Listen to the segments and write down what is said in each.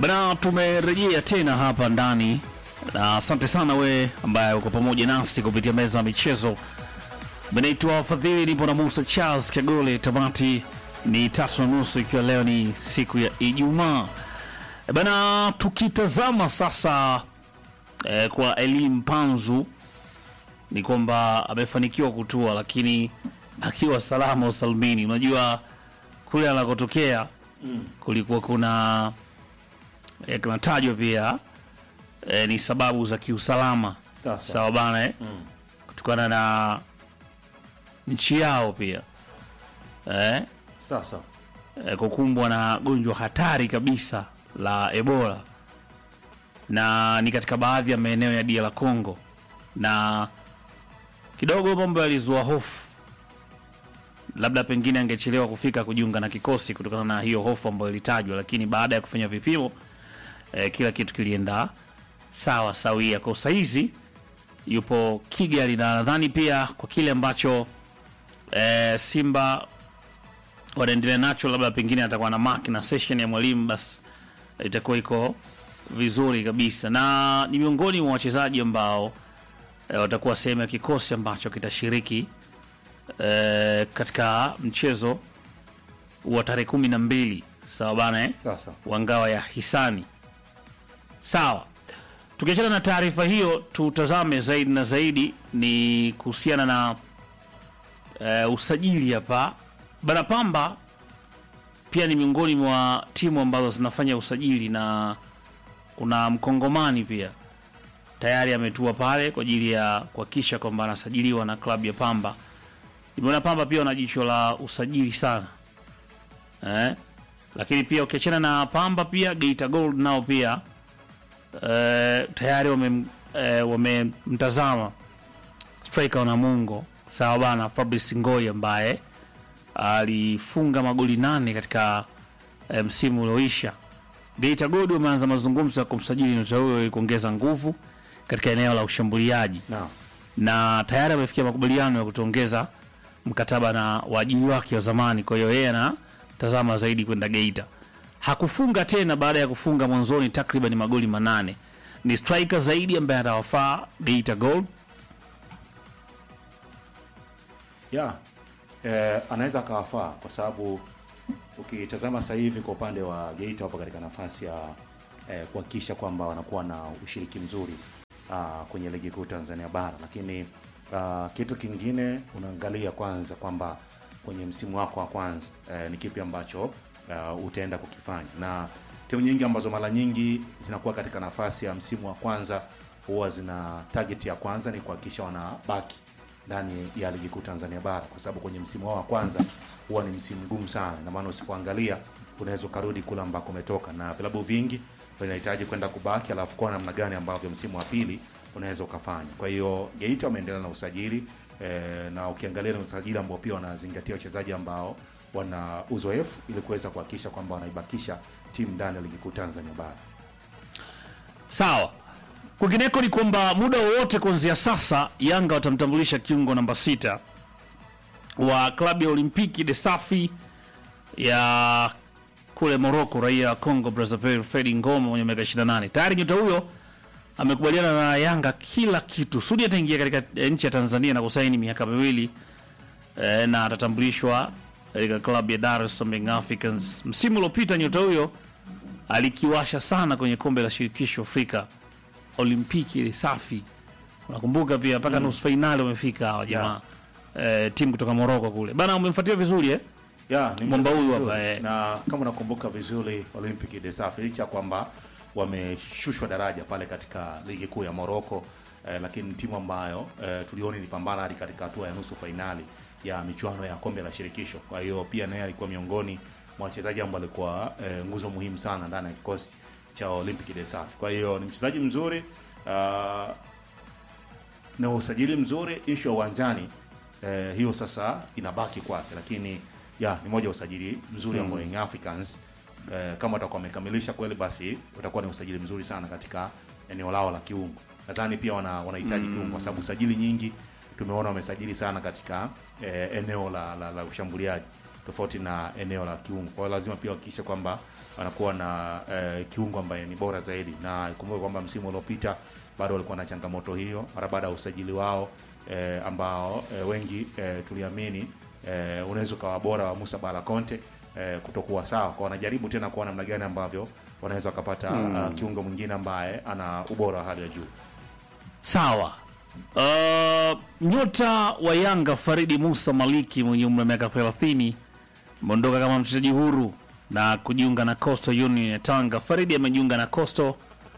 Bana, tumerejea tena hapa ndani na asante sana we ambaye uko pamoja nasi kupitia meza ya michezo. Benaitwa Fadhili, nipo na Musa Charles Kagole. Tamati ni tatu na nusu ikiwa leo ni siku ya Ijumaa. E Bana, tukitazama sasa eh, kwa Elim Panzu ni kwamba amefanikiwa kutua, lakini akiwa salama usalmini. Unajua kule anakotokea kulikuwa kuna e, kunatajwa pia e, ni sababu za kiusalama Sasa. sawa bana eh? kutokana na nchi yao pia eh? Sasa e, kukumbwa na gonjwa hatari kabisa la Ebola na ni katika baadhi ya maeneo ya dia la Congo, na kidogo mambo yalizua hofu, labda pengine angechelewa kufika kujiunga na kikosi kutokana na hiyo hofu ambayo ilitajwa, lakini baada ya kufanya vipimo e, kila kitu kilienda sawa sawia. Kwa saizi yupo Kigali na nadhani pia kwa kile ambacho e, Simba wanaendelea nacho, labda pengine atakuwa na mark na session ya mwalimu, basi itakuwa iko vizuri kabisa, na ni miongoni mwa wachezaji ambao e, watakuwa sehemu ya kikosi ambacho kitashiriki e, katika mchezo wa tarehe kumi na mbili sawa bana eh? sasa wa ngao ya hisani. Sawa, tukiachana na taarifa hiyo, tutazame zaidi na zaidi ni kuhusiana na e, usajili hapa bana. Pamba pia ni miongoni mwa timu ambazo zinafanya usajili na kuna mkongomani pia tayari ametua pale kwa ajili ya kuhakikisha kwamba anasajiliwa na klabu ya Pamba. Nimeona Pamba pia wana jicho la usajili sana eh? Lakini pia ukiachana na Pamba pia Geita Gold nao pia eh, tayari wame eh, wamemtazama striker wa Namungo sawa bana, Fabrice Ngoi ambaye alifunga magoli nane katika eh, msimu ulioisha. Geita Gold wameanza mazungumzo ya kumsajili nyota huyo ili kuongeza nguvu katika eneo la ushambuliaji na na tayari amefikia makubaliano ya kutuongeza mkataba na waajiri wake wa zamani. Kwa hiyo yeye anatazama zaidi kwenda Geita. Hakufunga tena baada ya kufunga mwanzoni takriban magoli manane. Ni striker zaidi ambaye atawafaa Geita Gold. ya eh, anaweza akawafaa kwa sababu ukitazama sasa hivi kwa upande wa Geita wapo katika nafasi ya eh, kuhakikisha kwamba wanakuwa na ushiriki mzuri ah, kwenye ligi kuu Tanzania bara, lakini ah, kitu kingine unaangalia kwanza kwamba kwenye msimu wako wa kwanza eh, ni kipi ambacho ah, utaenda kukifanya na timu nyingi ambazo mara nyingi zinakuwa katika nafasi ya msimu wa kwanza huwa zina target ya kwanza ni kuhakikisha wanabaki ndani ya ligi kuu Tanzania bara, kwa sababu kwenye msimu wao wa kwanza huwa ni msimu mgumu sana, na maana usipoangalia unaweza ukarudi kule ambako umetoka, na vilabu vingi vinahitaji kwenda kubaki, alafu kwa namna gani ambavyo msimu wa pili unaweza ukafanya. Kwa hiyo Geita wameendelea na usajili eh, na ukiangalia na usajili ambao pia wanazingatia wachezaji ambao wana uzoefu ili kuweza kuhakikisha kwamba wanaibakisha timu ndani ya ligi kuu Tanzania bara. Sawa. Kwingineko ni kwamba muda wowote kuanzia sasa Yanga watamtambulisha kiungo namba sita wa klabu ya Olimpiki de Safi ya kule Morocco, raia wa Congo Brazzaville, Fredi Ngoma mwenye miaka 28. Tayari nyota huyo amekubaliana na Yanga kila kitu. Sudi ataingia katika eh, nchi ya Tanzania na kusaini miaka miwili eh, na atatambulishwa katika klabu ya Dar es Salaam Young Africans. Msimu uliopita nyota huyo alikiwasha sana kwenye kombe la shirikisho Afrika Olimpiki ile safi, unakumbuka pia mpaka nusu fainali wamefika hawa jamaa eh, timu kutoka Morocco kule bana. Umemfuatilia vizuri eh? ya ni Mwamba mchezo huyu mzuri. hapa, eh. na kama unakumbuka vizuri Olympic de Safi licha kwamba wameshushwa daraja pale katika ligi kuu ya Morocco eh, lakini timu ambayo eh, tuliona ilipambana hadi katika hatua ya nusu fainali ya michuano ya kombe la shirikisho. Kwa hiyo pia naye alikuwa miongoni mwa wachezaji ambao alikuwa eh, nguzo muhimu sana ndani ya kikosi cha Olympic de Safi. Kwa hiyo ni mchezaji mzuri ah, na usajili mzuri, ishu ya uwanjani eh, hiyo sasa inabaki kwake, lakini ya ni moja ya usajili mzuri ambao Young Africans eh, kama watakuwa wamekamilisha kweli, basi utakuwa ni usajili mzuri sana katika eneo lao la kiungo. Nadhani pia wana wanahitaji kiungo, kwa sababu usajili nyingi tumeona wamesajili sana katika eh, eneo la, la, la ushambuliaji tofauti na eneo la kiungo. Kwa hiyo lazima pia wahakikishe kwamba wanakuwa na eh, kiungo ambaye ni bora zaidi, na ikumbuke kwamba msimu uliopita bado walikuwa na changamoto hiyo mara baada ya usajili wao eh, ambao eh, wengi eh, tuliamini eh, unaweza ukawa bora wa Musa Bala Conte eh, kutokuwa sawa. Kwa wanajaribu tena kuona namna gani ambavyo wanaweza wakapata uh, kiungo mwingine ambaye ana ubora wa hali ya juu. Sawa. Uh, nyota wa Yanga Faridi Musa Maliki mwenye umri wa miaka 30 ameondoka kama mchezaji huru na kujiunga na Coastal Union ya Tanga. Faridi amejiunga na Coastal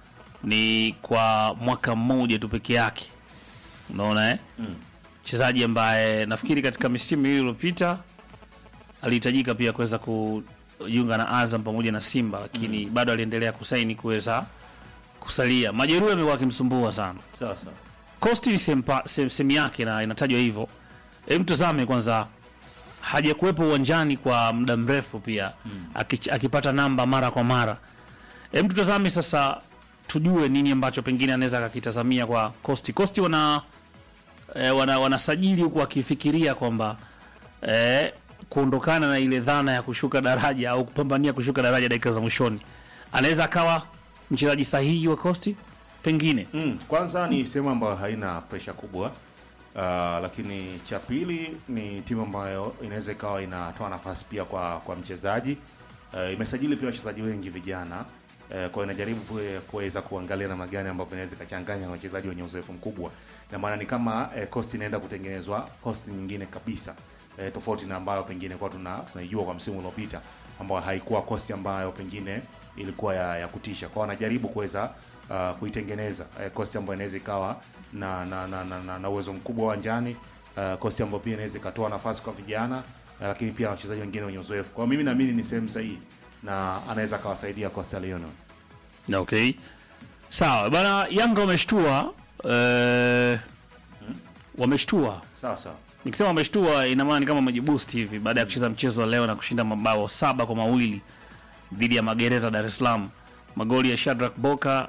ni kwa mwaka mmoja tu peke yake, unaona eh? Mchezaji ambaye nafikiri katika misimu hii iliyopita alihitajika pia kuweza kujiunga na Azam pamoja na Simba, lakini bado aliendelea kusaini kuweza kusalia. Majeruhi amekuwa akimsumbua sana. Sawa sawa. Costi ni sempa- sem- sehemu yake na inatajwa hivyo. Hebu tazame kwanza, hajakuwepo uwanjani kwa muda mrefu pia akich- akipata namba mara kwa mara. Hebu tutazame sasa, tujue nini ambacho pengine anaweza akakitazamia kwa Costi. Costi wana eh, wana wanasajili huku wakifikiria kwamba eh, kuondokana na ile dhana ya kushuka daraja au kupambania kushuka daraja dakika za mwishoni, anaweza akawa mchezaji sahihi wa Costi pengine. Mm, kwanza ni sehemu ambayo haina presha kubwa uh, lakini cha pili ni timu ambayo inaweza ikawa inatoa nafasi pia kwa kwa mchezaji uh, imesajili pia wachezaji wengi vijana uh, kwa hiyo inajaribu kue- kuweza kuangalia namna gani ambavyo inaweza ikachanganya na wachezaji wenye uzoefu mkubwa, na maana ni kama uh, cost inaenda kutengenezwa cost nyingine kabisa uh, tofauti na ambayo pengine kwa tuna tunaijua kwa msimu uliopita ambayo haikuwa cost ambayo pengine ilikuwa ya, ya kutisha. Kwa hiyo wanajaribu kuweza uh, kuitengeneza uh, kosti ambayo inaweza ikawa na na, na, na, na, na uwezo mkubwa uwanjani uh, kosti ambayo pia inaweza ikatoa nafasi kwa vijana uh, lakini pia wachezaji wengine wenye uzoefu. Kwa hiyo mimi naamini ni sehemu sahihi na anaweza akawasaidia Coastal Union. Okay, sawa bana. Yanga wameshtua eh, wameshtua. Sawa sawa. Nikisema wameshtua, ina maana ni kama wamejiboost hivi baada ya kucheza mchezo wa leo na kushinda mabao saba kwa mawili dhidi ya Magereza Dar es Salaam. Magoli ya Shadrack Boka,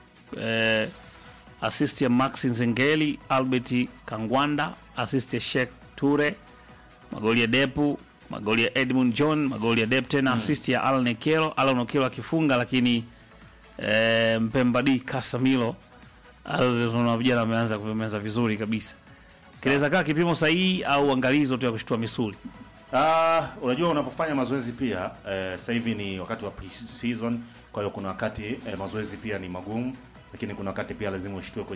eh, assist ya Maxi Nzengeli, Albert Kangwanda, assist ya Sheikh Ture, magoli ya Depu, magoli ya Edmund John, magoli ya Dep tena, assist ya Alan Ekelo, Alan Ekelo akifunga, lakini eh, Mpembadi Casemiro Azo tunaona vijana wameanza kumeanza vizuri kabisa. Kinaweza kaa kipimo sahihi au angalizo tu ya kushtua misuli. Ah, unajua unapofanya mazoezi pia eh, sasa hivi ni wakati wa pre-season, kwa hiyo kuna wakati eh, mazoezi pia ni magumu, lakini kuna wakati pia lazima ushtue kwenye